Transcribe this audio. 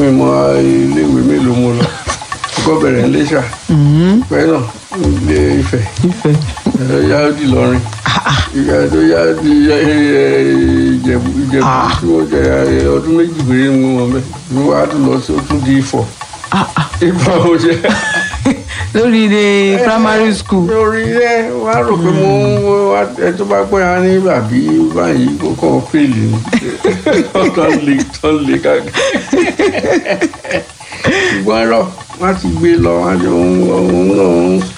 mi mọ iléèwé mélòó mo lọ kọ́ bẹ̀rẹ̀ ní Iléṣà pẹ́ náà ilé Ifẹ̀ Ifẹ̀. ẹ̀rọ yá di lọ́rin ìgbà tó yá di Ìjẹ̀bú Ìjẹ̀bú tí wọ́n jẹ ọdún méjì péré ni mo wọ̀ mẹ́ mi wá tún lọ sí ó tún di Ifọ̀ Ah, ah. Ifọ̀ mo ṣe lórí ilé primary school. lórí ẹ wá rò pé mo wá ẹ tó bá pẹ́ á ní bàbí báyìí kó kàn fèlè ni tán lè tán lè káàkiri ṣùgbọ́n ẹ̀rọ wọ́n ti gbé lọ wọ́n á jọ ń ń ń